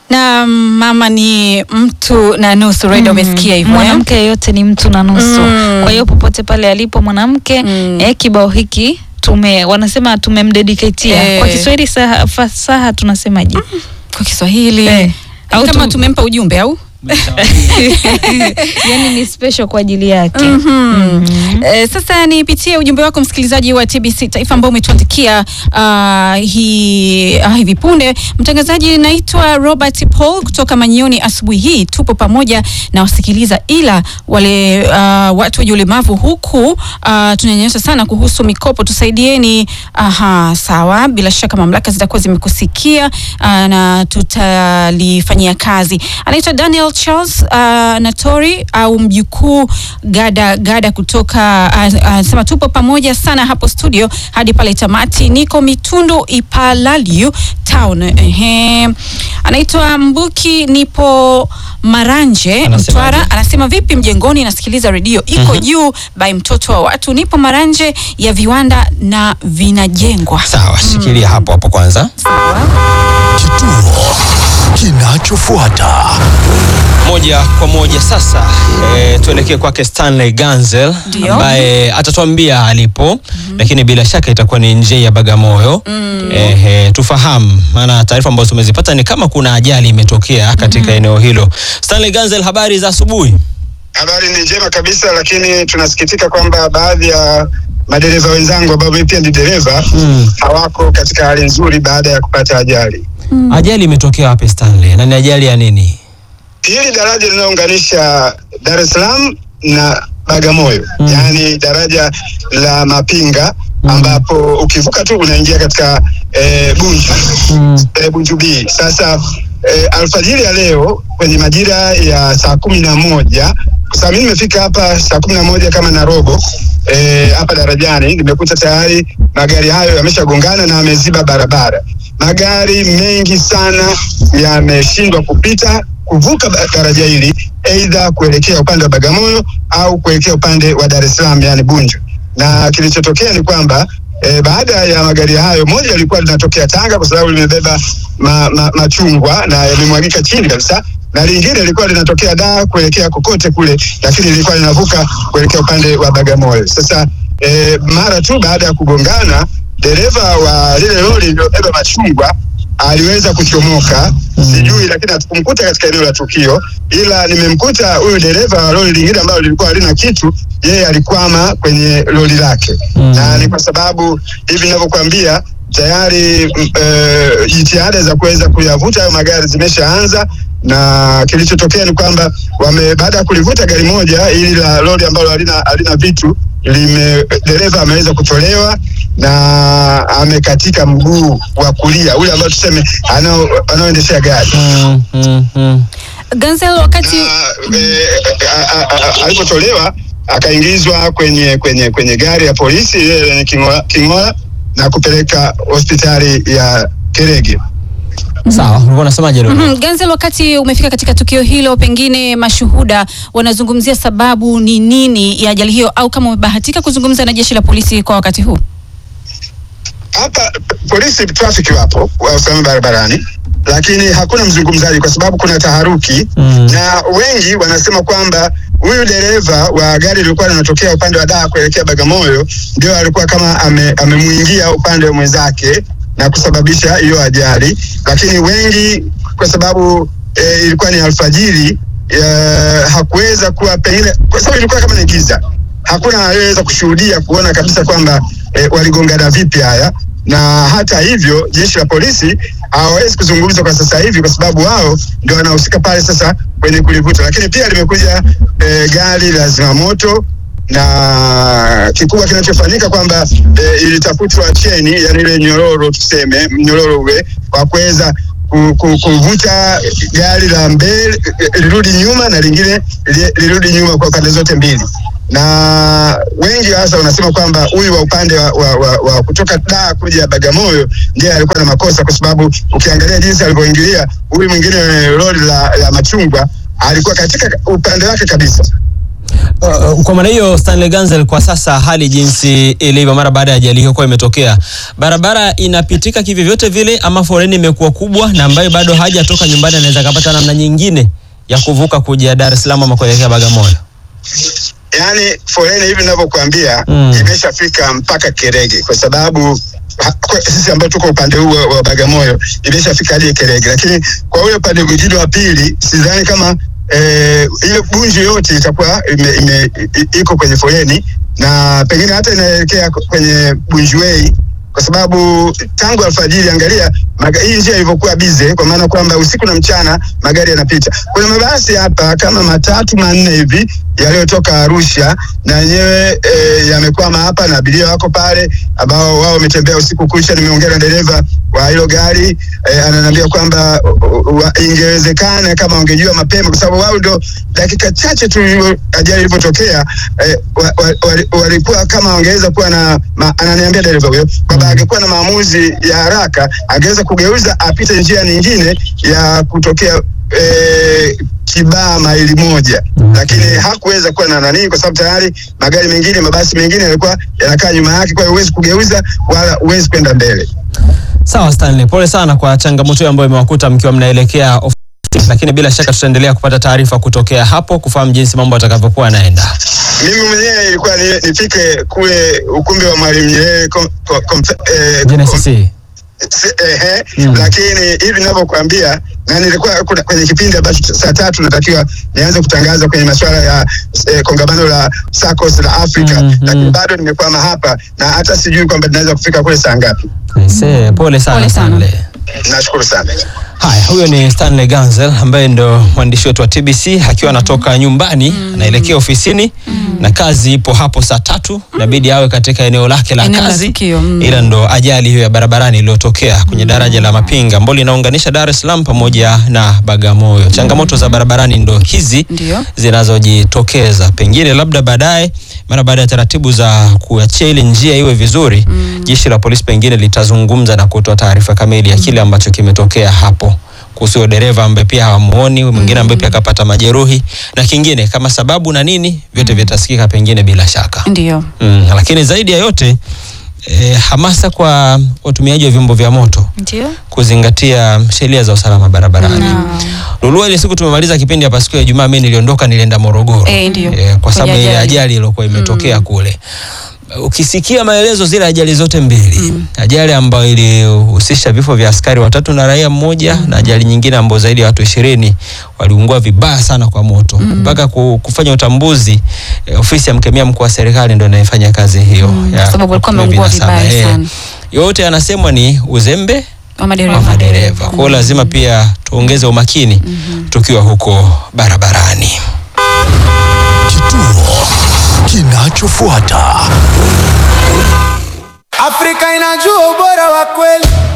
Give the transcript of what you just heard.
na mama ni mtu na nusu Reda, umesikia hivyo eh? mwanamke yeyote ni mtu na nusu Mm. kwa hiyo popote pale alipo mwanamke Mm. eh, kibao hiki tume wanasema tumemdediketia Eh. kwa Kiswahili saha, fasaha tunasemaje kwa Kiswahili Eh. au Au kama tum- tumempa ujumbe au yani ni special kwa ajili yake Mhm. Eh, sasa nipitie ujumbe wako msikilizaji wa TBC Taifa ambao umetuandikia uh, hi, uh, hivi punde. Mtangazaji, naitwa Robert Paul kutoka Manyoni. Asubuhi hii tupo pamoja na wasikiliza, ila wale uh, watu wenye ulemavu huku uh, tunanyanyasa sana kuhusu mikopo, tusaidieni. Aha, sawa, bila shaka mamlaka zitakuwa zimekusikia uh, na tutalifanyia kazi. Anaitwa Daniel Charles uh, Natori au mjukuu Gada Gada kutoka uh, anasema tupo pamoja sana hapo studio hadi pale tamati. Niko Mitundu Ipalaliu town. Ehe. Anaitwa Mbuki, nipo Maranje Anasemaje? Mtwara. Anasema vipi mjengoni, nasikiliza redio iko juu by mtoto wa watu. Nipo Maranje ya viwanda na vinajengwa. Sawa, shikilia hapo hapo kwanza. Kituo kinachofuata. Moja kwa moja sasa e, tuelekee kwake Stanley Ganzel Ndio. ambaye atatuambia alipo lakini bila shaka itakuwa ni nje ya Bagamoyo. Ehe, tufahamu maana taarifa ambazo tumezipata ni kama kuna ajali imetokea katika eneo hilo. Stanley Ganzel, habari za asubuhi. Habari ni njema kabisa, lakini tunasikitika kwamba baadhi ya madereva wenzangu ambao mimi pia ni dereva Mm. hawako katika hali nzuri baada ya kupata ajali. Ajali imetokea wapi Stanley? Na ni ajali ya nini? Hili daraja linalounganisha Dar es Salaam na Bagamoyo, Mm. yaani daraja la Mapinga ambapo ukivuka tu unaingia katika eh, Bunju Mm. eh, Bunju B. Sasa eh, alfajiri ya leo kwenye majira ya saa kumi na moja kwa sababu mimi nimefika hapa saa kumi na moja kama na robo eh, hapa darajani, nimekuta tayari magari hayo yameshagongana na yameziba barabara. Magari mengi sana yameshindwa kupita kuvuka ba- daraja hili, aidha kuelekea upande wa Bagamoyo au kuelekea upande wa Dar es Salaam, yani Bunju. Na kilichotokea ni kwamba E, baada ya magari hayo, moja lilikuwa linatokea Tanga kwa sababu limebeba ma, ma, machungwa na yamemwagika chini kabisa, na lingine lilikuwa linatokea Dar kuelekea kokote kule, lakini lilikuwa linavuka kuelekea upande wa Bagamoyo. Sasa e, mara tu baada ya kugongana, dereva wa lile lori lililobeba machungwa aliweza kuchomoka sijui, lakini hatukumkuta katika eneo la tukio, ila nimemkuta huyu dereva wa lori lingine ambalo lilikuwa halina kitu, yeye alikwama kwenye lori lake Mm. na ni kwa sababu hivi ninavyokuambia tayari mm, eh, jitihada za kuweza kuyavuta hayo magari zimeshaanza, na kilichotokea ni kwamba wame baada ya kulivuta gari moja ili la lori ambalo halina, halina vitu lime dereva ameweza kutolewa na amekatika mguu wa kulia ule ambao tuseme anao- anaoendeshea gari Mm, mm, mm. Ganzel, wakati na eh, a- a- a- alipotolewa akaingizwa kwenye kwenye kwenye gari ya polisi ile lenye king'ola king'ola na kupeleka hospitali ya Kerege. Sawa, ulikuwa unasemaje leo? Mhm, Ganzel, wakati umefika katika tukio hilo, pengine mashuhuda wanazungumzia sababu ni nini ya ajali hiyo, au kama umebahatika kuzungumza na jeshi la polisi kwa wakati huu? Hapa p- polisi trafiki wapo wa usalama barabarani, lakini hakuna mzungumzaji kwa sababu kuna taharuki Mm. na wengi wanasema kwamba huyu dereva wa gari lilikuwa linatokea upande wa Dar kuelekea Bagamoyo ndio alikuwa kama ame, amemuingia upande wa mwenzake na kusababisha hiyo ajali, lakini wengi kwa sababu e, ilikuwa ni alfajiri e, hakuweza kuwa pengine, kwa sababu ilikuwa kama ni giza, hakuna aliyeweza kushuhudia kuona kabisa kwamba e, waligongana vipi haya na hata hivyo jeshi la polisi hawawezi kuzungumza kwa sasa hivi kwa sababu wao ndio wanahusika pale sasa kwenye kulivuta, lakini pia limekuja e, gari la zimamoto na kikubwa kinachofanyika kwamba e, ilitafutwa cheni, yani ile nyororo tuseme mnyororo ule wa kuweza ku- ku- kuvuta gari la mbele eh, lirudi nyuma na lingine li- lirudi nyuma kwa pande zote mbili na wengi hasa wanasema kwamba huyu wa upande wa, wa, wa, wa kutoka Dar kuja Bagamoyo ndiye alikuwa na makosa, kwa sababu ukiangalia jinsi alivyoingilia huyu mwingine lori la, la machungwa alikuwa katika upande wake kabisa. Uh, kwa maana hiyo Stanley Ganzel, kwa sasa hali jinsi ilivyo mara baada ya ajali hiyo kuwa imetokea, barabara inapitika kivyovyote vile, ama foleni imekuwa kubwa, na ambayo bado hajatoka nyumbani anaweza kapata namna nyingine ya kuvuka kuja Dar es Salaam ama kuelekea Bagamoyo? yaani foleni hivi ninavyokuambia Mm. imeshafika mpaka Kerege kwa sababu ha- kwa- sisi ambao tuko upande huu wa- wa Bagamoyo imeshafika hadi Kerege, lakini kwa ule upande mwingine wa pili sidhani kama eh, ile Bunju yote itakuwa ime, ime, i- iko kwenye foleni na pengine hata inaelekea kwenye Bunju Way kwa sababu tangu alfajiri, angalia maga, hii njia ilivyokuwa bize, kwa maana kwamba usiku na mchana magari yanapita. Kuna mabasi hapa kama matatu manne hivi yaliyotoka Arusha na yenyewe e, yamekwama hapa na abiria wako pale ambao wao wametembea usiku kucha. Nimeongea na dereva wa hilo gari e, ananiambia kwamba u- u- ingewezekana kama wangejua mapema, kwa sababu wao ndo dakika chache tu ilivyo- ajali ilivyotokea e, wa, wa, wali- walikuwa kama wangeweza kuwa na ma, ananiambia dereva huyo kwamba angekuwa na maamuzi ya haraka angeweza kugeuza apite njia nyingine ya kutokea e, Kibaha maili moja, lakini hakuweza kuwa na nani, kwa sababu tayari magari mengine, mabasi mengine yalikuwa yanakaa nyuma yake, kwa hiyo huwezi kugeuza wala huwezi kwenda mbele. Sawa Stanley, pole sana kwa changamoto hiyo ambayo imewakuta mkiwa mnaelekea ofisi, lakini bila shaka tutaendelea kupata taarifa kutokea hapo kufahamu jinsi mambo yatakavyokuwa yanaenda. Mimi mwenyewe ilikuwa ni, nifike kule ukumbi wa Mwalimu Nyerere kom- kom- kom- eh, JNCC. Se- ehe, Mm. lakini hivi ninavyokuambia na nilikuwa kuna- kwenye kipindi ambacho saa tatu natakiwa nianze kutangaza kwenye masuala ya eh, kongamano la SACCOS la Afrika Mm, lakini mm. bado nimekwama hapa na hata sijui kwamba ninaweza kufika kule saa ngapi. Aisee, pole sana Pole sana. Stanley. Nashukuru sana. Haya, huyo ni Stanley Ganzel ambaye ndo mwandishi wetu wa TBC akiwa anatoka nyumbani anaelekea ofisini na kazi ipo hapo saa tatu, inabidi awe katika eneo lake la Eneo la kazi, tukio, mm. ila ndo ajali hiyo ya barabarani iliyotokea kwenye daraja la Mapinga ambalo linaunganisha Dar es Salaam pamoja na Bagamoyo. Changamoto za barabarani ndo hizi Ndio. zinazojitokeza, pengine labda baadaye, mara baada ya taratibu za kuachia ile njia iwe vizuri, jeshi la polisi pengine litazungumza na kutoa taarifa kamili ya kile ambacho kimetokea hapo kuhusu huyo dereva ambaye pia hawamuoni, huyu mwingine ambaye pia akapata majeruhi na kingine kama sababu na nini, vyote vitasikika pengine bila shaka. Ndio. Mm, lakini zaidi ya yote eh, hamasa kwa watumiaji wa vyombo vya moto Ndio. kuzingatia sheria za usalama barabarani. Lulua, ile siku tumemaliza kipindi hapa siku ya Ijumaa, mimi niliondoka nilienda Morogoro Eh, ndio. eh, kwa sababu Kwenye ile ajali. ajali iliyokuwa imetokea kule. Ukisikia maelezo zile ajali zote mbili, ajali ambayo ilihusisha vifo vya askari watatu na raia mmoja na ajali nyingine ambayo zaidi ya watu ishirini waliungua vibaya sana kwa moto mpaka ku- kufanya utambuzi eh, ofisi ya mkemia mkuu wa serikali ndio inayefanya kazi hiyo ya kwa sababu walikuwa kutumia wameungua vinasaba. vibaya Eh, sana. yote anasemwa ni uzembe Wa madereva. wa madereva. Kwa hiyo lazima pia tuongeze umakini tukiwa huko barabarani. Kituo kinachofuata. Afrika inajua ubora wa kweli.